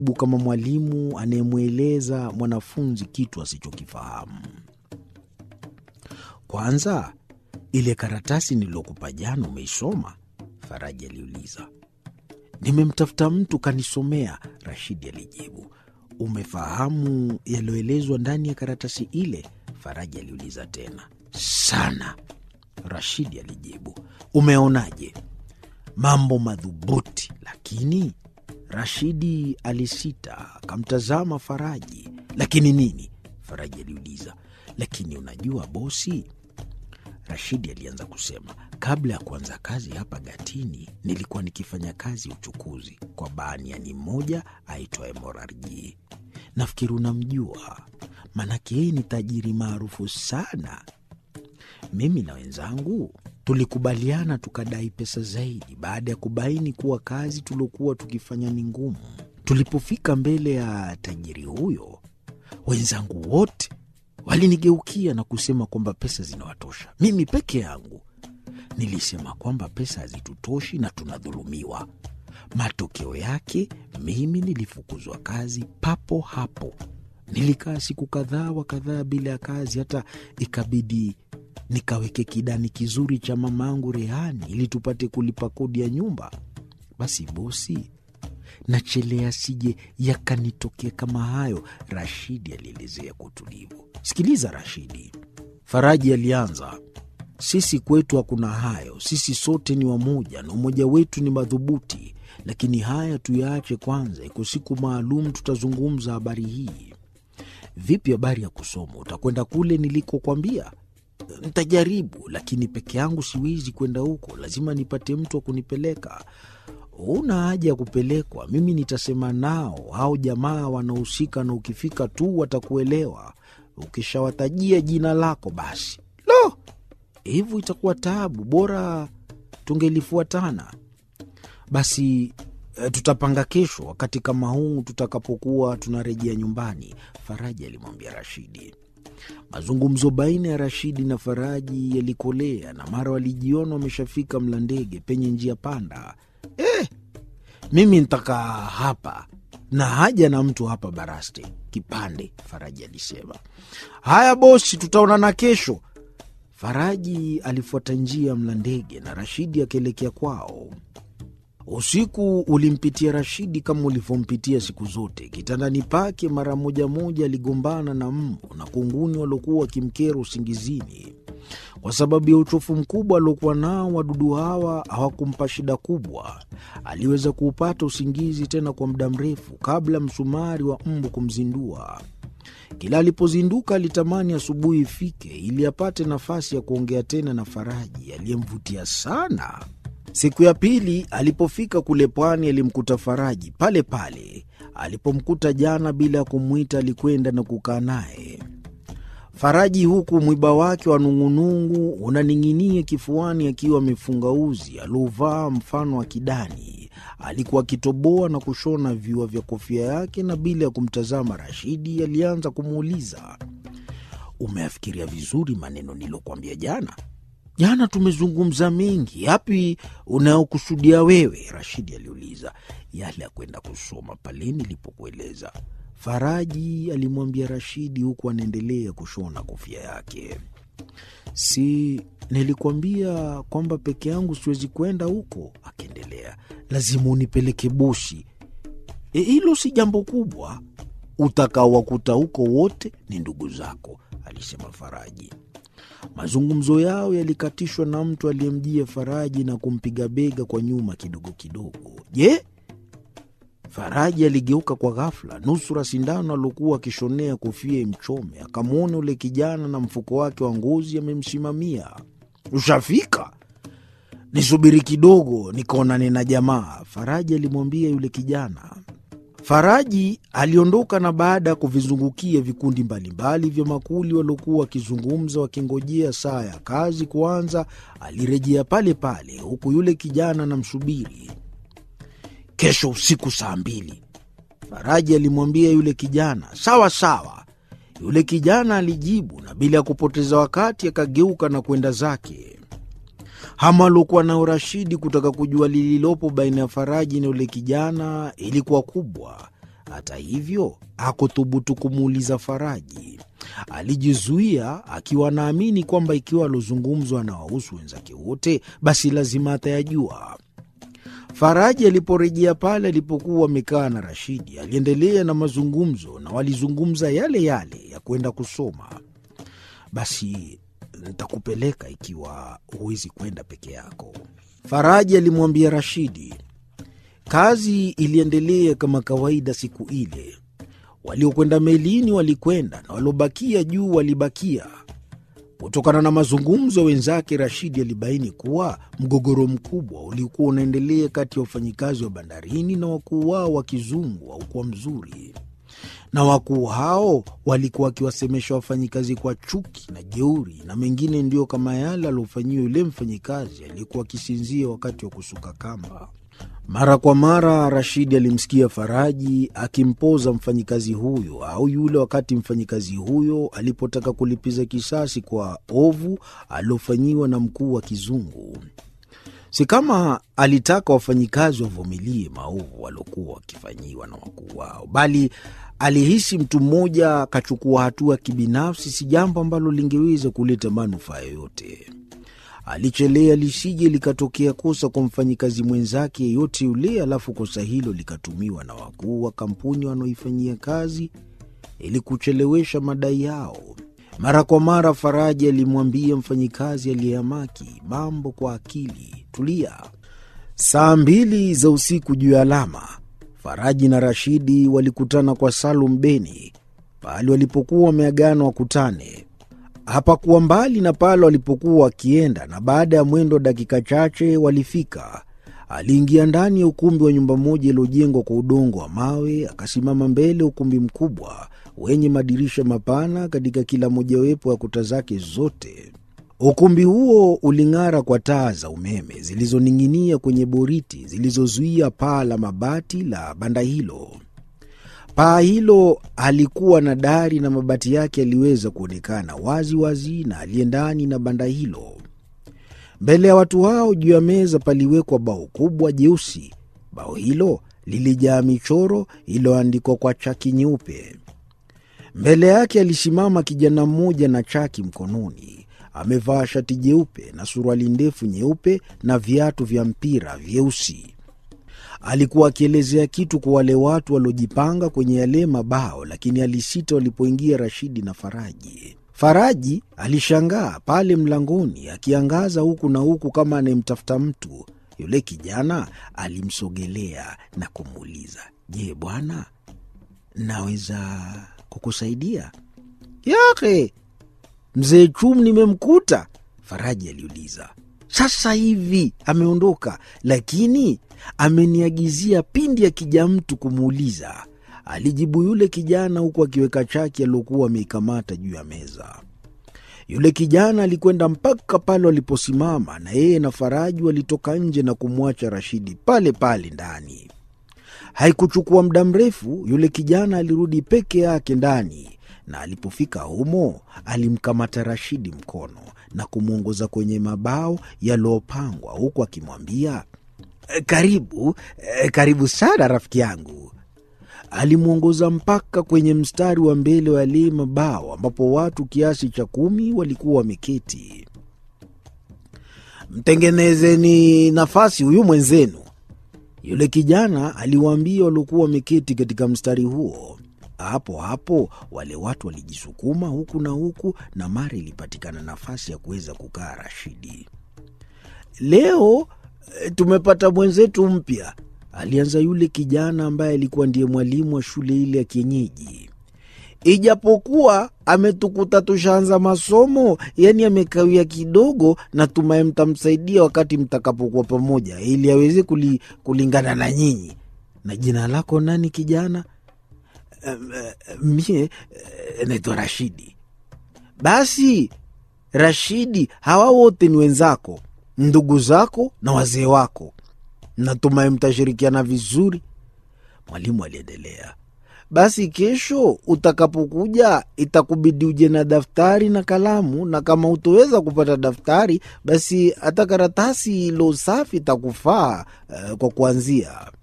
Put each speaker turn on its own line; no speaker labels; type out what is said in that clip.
kama mwalimu anayemweleza mwanafunzi kitu asichokifahamu. Kwanza, ile karatasi nililokupa jana umeisoma? Faraji aliuliza. Nimemtafuta mtu kanisomea, Rashidi alijibu. Umefahamu yaliyoelezwa ndani ya karatasi ile? Faraji aliuliza tena. Sana, Rashidi alijibu. Umeonaje? Mambo madhubuti, lakini Rashidi alisita, akamtazama Faraji. Lakini nini? Faraji aliuliza. Lakini unajua bosi, Rashidi alianza kusema, kabla ya kuanza kazi hapa Gatini nilikuwa nikifanya kazi ya uchukuzi kwa baniani mmoja aitwaye Morarji. Nafikiri unamjua, maanake yeye ni tajiri maarufu sana. Mimi na wenzangu tulikubaliana tukadai pesa zaidi baada ya kubaini kuwa kazi tuliokuwa tukifanya ni ngumu. Tulipofika mbele ya tajiri huyo, wenzangu wote walinigeukia na kusema kwamba pesa zinawatosha. Mimi peke yangu nilisema kwamba pesa hazitutoshi na tunadhulumiwa. Matokeo yake mimi nilifukuzwa kazi papo hapo. Nilikaa siku kadhaa wa kadhaa bila ya kazi, hata ikabidi nikaweke kidani kizuri cha mamangu rehani ili tupate kulipa kodi ya nyumba. Basi bosi, nachelea sije yakanitokea kama hayo, Rashidi alielezea kwa utulivu. Sikiliza Rashidi, Faraji alianza. Sisi kwetu hakuna hayo, sisi sote ni wamoja na umoja wetu ni madhubuti. Lakini haya tuyaache kwanza, iko siku maalum tutazungumza habari hii. Vipi habari ya kusoma? Utakwenda kule nilikokwambia? Ntajaribu, lakini peke yangu siwezi kwenda huko, lazima nipate mtu wa kunipeleka. Huna haja ya kupelekwa, mimi nitasema nao hao jamaa wanaohusika, na ukifika tu watakuelewa. Ukishawatajia jina lako basi. Lo, hivyo itakuwa taabu, bora tungelifuatana. Basi e, tutapanga kesho wakati kama huu tutakapokuwa tunarejea nyumbani, Faraji alimwambia Rashidi. Mazungumzo baina ya Rashidi na Faraji yalikolea na mara walijiona wameshafika Mlandege penye njia panda. Eh, mimi ntakaa hapa na haja na mtu hapa baraste kipande, Faraji alisema. Haya bosi, tutaonana kesho. Faraji alifuata njia ya Mlandege na Rashidi akaelekea kwao. Usiku ulimpitia Rashidi kama ulivyompitia siku zote. Kitandani pake mara moja moja aligombana na mbu na kunguni waliokuwa wakimkera usingizini. Kwa sababu ya uchofu mkubwa aliokuwa nao, wadudu hawa hawakumpa shida kubwa. Aliweza kuupata usingizi tena kwa muda mrefu kabla msumari wa mbu kumzindua. Kila alipozinduka alitamani asubuhi ifike ili apate nafasi ya kuongea tena na Faraji aliyemvutia sana. Siku ya pili alipofika kule pwani, alimkuta Faraji pale pale alipomkuta jana. Bila ya kumwita, alikwenda na kukaa naye Faraji, huku mwiba wake wa nung'unungu unaning'inia kifuani, akiwa amefunga uzi aliovaa mfano wa kidani. Alikuwa akitoboa na kushona viua vya kofia yake, na bila ya kumtazama Rashidi alianza kumuuliza, umeafikiria vizuri maneno nilokuambia jana? Jana tumezungumza mengi, yapi unayokusudia wewe? Rashidi aliuliza. Yale ya kwenda kusoma pale nilipokueleza, Faraji alimwambia Rashidi huku anaendelea kushona kofia yake. Si nilikuambia kwamba peke yangu siwezi kwenda huko? Akiendelea, lazima unipeleke bosi. Hilo e, si jambo kubwa, utakaowakuta huko wote ni ndugu zako, alisema Faraji. Mazungumzo yao yalikatishwa na mtu aliyemjia Faraji na kumpiga bega kwa nyuma kidogo kidogo. Je, Faraji aligeuka kwa ghafla, nusura sindano aliokuwa akishonea kofia imchome. Akamwona ule kijana na mfuko wake wa ngozi amemsimamia. Ushafika? Nisubiri kidogo nikaonane na jamaa, Faraji alimwambia yule kijana. Faraji aliondoka na baada ya kuvizungukia vikundi mbalimbali vya makuli waliokuwa wakizungumza wakingojea saa ya kazi kuanza, alirejea pale pale, huku yule kijana namsubiri. Kesho usiku saa mbili, Faraji alimwambia yule kijana. Sawa sawa, yule kijana alijibu, na bila ya kupoteza wakati akageuka na kwenda zake. Hamu aliokuwa nao Rashidi kutaka kujua lililopo baina ya Faraji na yule kijana ilikuwa kubwa. Hata hivyo hakuthubutu kumuuliza Faraji. Alijizuia akiwa anaamini kwamba ikiwa alozungumzwa anawahusu wenzake wote, basi lazima atayajua. Faraji aliporejea pale alipokuwa amekaa na Rashidi, aliendelea na mazungumzo na walizungumza yale yale ya kwenda kusoma. Basi nitakupeleka ikiwa huwezi kwenda peke yako, Faraji alimwambia Rashidi. Kazi iliendelea kama kawaida siku ile. Waliokwenda melini walikwenda na waliobakia juu walibakia. Kutokana na mazungumzo ya wenzake, Rashidi alibaini kuwa mgogoro mkubwa uliokuwa unaendelea kati ya wafanyikazi wa bandarini na wakuu wao wa kizungu haukuwa mzuri, na wakuu hao walikuwa wakiwasemesha wafanyikazi kwa chuki na jeuri, na mengine ndiyo kama yale aliofanyiwa yule mfanyikazi aliyekuwa akisinzia wakati wa kusuka kamba. Mara kwa mara Rashidi alimsikia Faraji akimpoza mfanyikazi huyo au yule, wakati mfanyikazi huyo alipotaka kulipiza kisasi kwa ovu aliofanyiwa na mkuu wa kizungu. Si kama alitaka wafanyikazi wavumilie maovu waliokuwa wakifanyiwa na wakuu wao, bali alihisi mtu mmoja akachukua hatua kibinafsi, si jambo ambalo lingeweza kuleta manufaa yoyote. Alichelea lisije likatokea kosa kwa mfanyikazi mwenzake yeyote yule, alafu kosa hilo likatumiwa na wakuu wa kampuni wanaoifanyia kazi ili kuchelewesha madai yao. Mara kwa mara Faraji alimwambia mfanyikazi aliyehamaki mambo kwa akili, tulia. Saa mbili za usiku juu ya alama, Faraji na Rashidi walikutana kwa Salum Beni pahali walipokuwa wameagana wakutane hapakuwa mbali na pale walipokuwa wakienda, na baada ya mwendo wa dakika chache walifika. Aliingia ndani ya ukumbi wa nyumba moja iliyojengwa kwa udongo wa mawe, akasimama mbele ya ukumbi mkubwa wenye madirisha mapana katika kila mojawapo ya kuta zake zote. Ukumbi huo uling'ara kwa taa za umeme zilizoning'inia kwenye boriti zilizozuia paa la mabati la banda hilo. Paa hilo halikuwa na dari na mabati yake yaliweza kuonekana wazi wazi na aliye ndani na banda hilo. Mbele ya watu hao, juu ya meza paliwekwa bao kubwa jeusi. Bao hilo lilijaa michoro iliyoandikwa kwa chaki nyeupe. Mbele yake alisimama kijana mmoja na chaki mkononi. Amevaa shati jeupe na suruali ndefu nyeupe na viatu vya mpira vyeusi. Alikuwa akielezea kitu kwa wale watu waliojipanga kwenye yale mabao, lakini alisita walipoingia Rashidi na Faraji. Faraji alishangaa pale mlangoni, akiangaza huku na huku kama anayemtafuta mtu. Yule kijana alimsogelea na kumuuliza, je, bwana, naweza kukusaidia? Yake mzee Chum nimemkuta, Faraji aliuliza. Sasa hivi ameondoka, lakini ameniagizia pindi akija mtu kumuuliza, alijibu yule kijana, huku akiweka chaki aliokuwa ameikamata juu ya meza. Yule kijana alikwenda mpaka pale waliposimama, na yeye na Faraji walitoka nje na kumwacha Rashidi pale pale ndani. Haikuchukua muda mrefu, yule kijana alirudi peke yake ndani, na alipofika humo alimkamata Rashidi mkono na kumwongoza kwenye mabao yaliyopangwa huku akimwambia karibu, karibu sana rafiki yangu. Alimwongoza mpaka kwenye mstari wa mbele wa yale mabao ambapo watu kiasi cha kumi walikuwa wameketi. Mtengenezeni nafasi huyu mwenzenu, yule kijana aliwaambia waliokuwa wameketi katika mstari huo. Hapo hapo wale watu walijisukuma huku na huku, na mara ilipatikana nafasi ya kuweza kukaa Rashidi. Leo tumepata mwenzetu mpya, alianza yule kijana ambaye alikuwa ndiye mwalimu wa shule ile ya kienyeji. Ijapokuwa ametukuta tushaanza masomo, yani amekawia kidogo, na tumaye mtamsaidia wakati mtakapokuwa pamoja, ili aweze kuli, kulingana na nyinyi. Na jina lako nani kijana? Mie naitwa Rashidi. Basi Rashidi, hawa wote ni wenzako, ndugu zako na wazee wako. Natumai mtashirikiana vizuri. Mwalimu aliendelea. Basi kesho utakapokuja, itakubidi uje na daftari na kalamu, na kama utoweza kupata daftari, basi hata karatasi ilo safi itakufaa uh, kwa kuanzia.